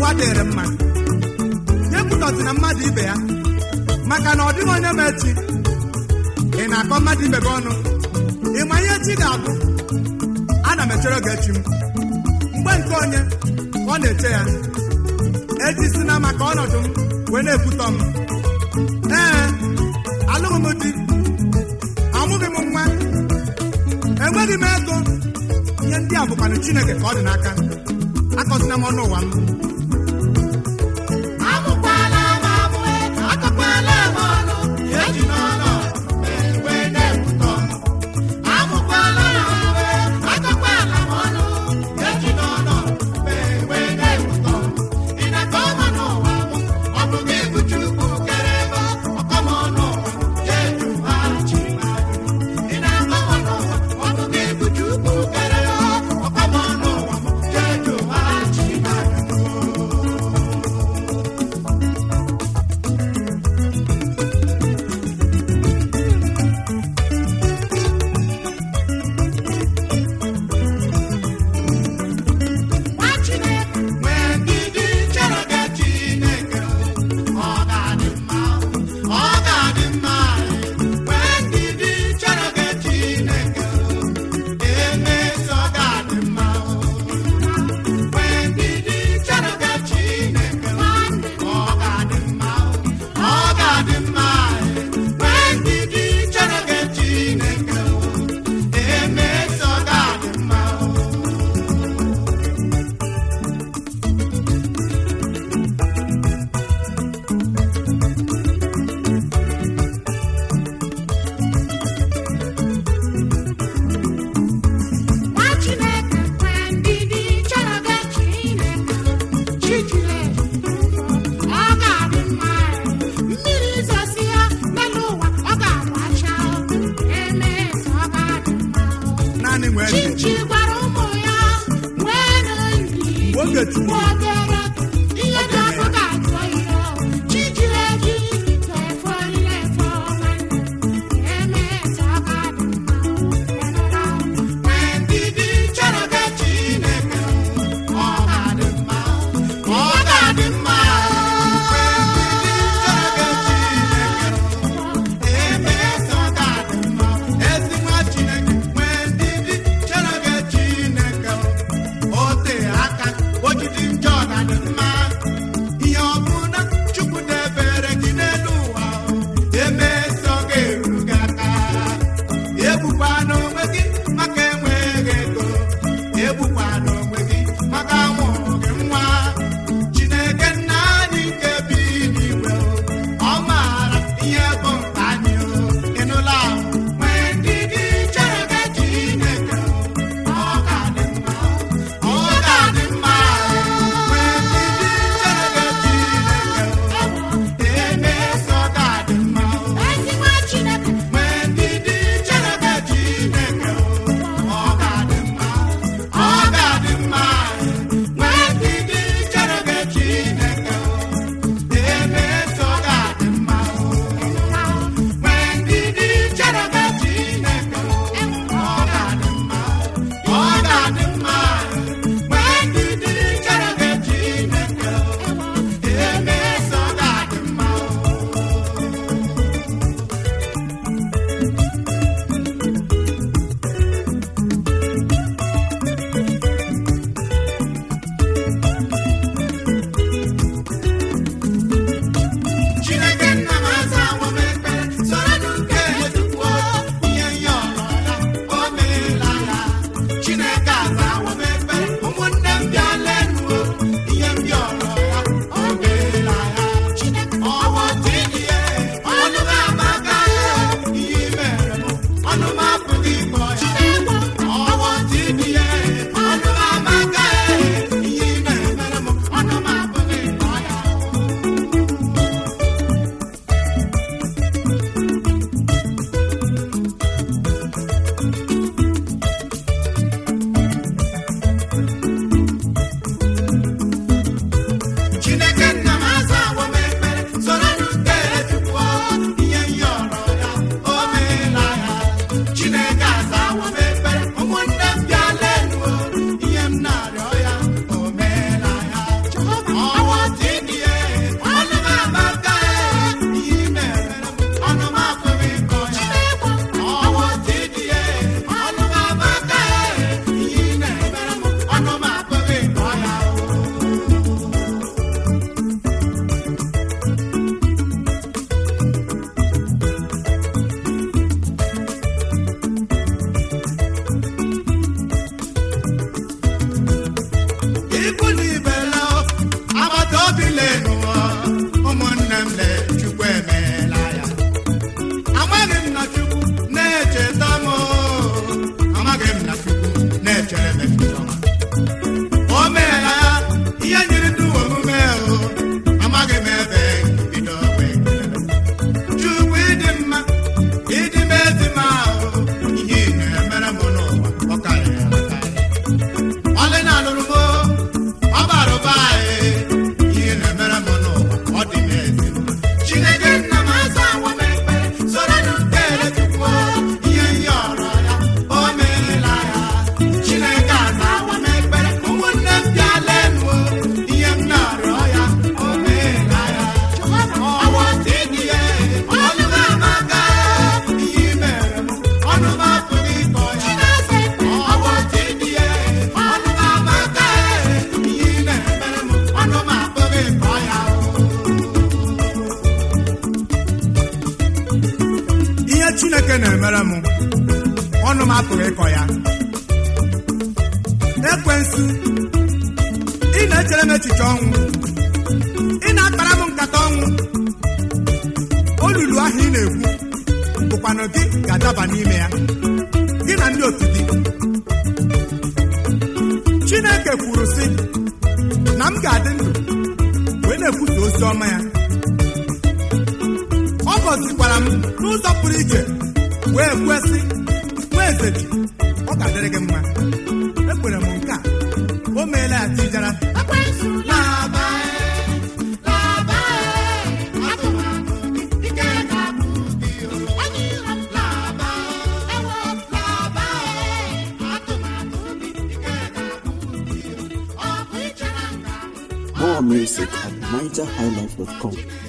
ụwa dịrị mma nye kwutọsi na mmadụ ibe ya maka na ọ dịghị onye ma echi ị na-akọ mmadụ ibe gị ọnụ ị ma ihe echi ga-abụ ana m echere oge echi m mgbe nke onye ọ na-eche ya echi si na maka ọnọdụ m wee na-ekwutọ m ee alụghị m di amụghị m nwa enweghị m ego ihe ndị a bụkwanụ chineke ka ọ dị n'aka akọzina m ọnụ ụwa m Amụkwala m amụ, akọkwala m ọnụ, eji n'ọnụ wee na-ekwutọ m. Amụkwala m amụ, akọkwala m ọnụ, eji n'ọnụ wee na-ekwutọ m. Ị na-akọ m n'ụwa m, ọ bụ gị bụ Chukwu kere ebe ọkọ m n'ụwa, jee jụwa chi m ajụjụ. Ị na-akọ m n'ụwa, ọ bụ gị bụ Chukwu kere ebe ọkọ m n'ụwa, jee jụwa chi m ajụjụ. Nwa Chineke nwee ndidi chere gị Chineke ọ ga-adị mma ọ ga-adị mma nwee ndidi chere gị Chineke emeso ọ ga-adị mma nwee ndidi chere gị Chineke ọ ga-adị mma ọ ga-adị mma nwee ndidi chere gị Chineke emeso ọ ga-adị mma Nwa Chineke nwee ndidi chere gị Chineke chi jiri ọ ga-adị mma mmiri zosi ya n'elu ụwa ọ ga-agbacha emeso ọ ga-adị mma naanị nwee ndidi Chichi gwara ụmụ ya nwee ndidi Oge tụrụ. Obere ihe dị ọkụ ga-ajụ oyi chi jiri eji na-efo na-efo emeso ọ ga-adị mma nwee ndidi chere gị Chineke ọ ga-adị mma ọ ga-adị mma emeso ọ ga-adị mma ezi nwa chineke nwee ndidi chere gị chineke o tee aka o jidi njọ na na-emere m ọnụ m apụghị ịkọ ya ekwensu ị na-echere m echiche ọnwụ ị na-akpara m nkata ọnwụ olulu ahụ ị na-ekwu bụkwanụ gị ga-adaba n'ime ya gị na ndị otu gị chineke kwuru sị na m ga-adị ndụ wee na-ekwusa ozi ọma ya ọ gọzikwara m n'ụzọ pụrụ iche wee kwesị nwa eze ji ọ ga-adịrị gị mma ekwere m nke a o meela ya tijara ekwensu laba laba atụmatụ ike ga-abụ gị onye iro m laba ewo laba atụmatụ ike ga-abụ gị ọ bụ ichere nga More music at NigerHighlife.com.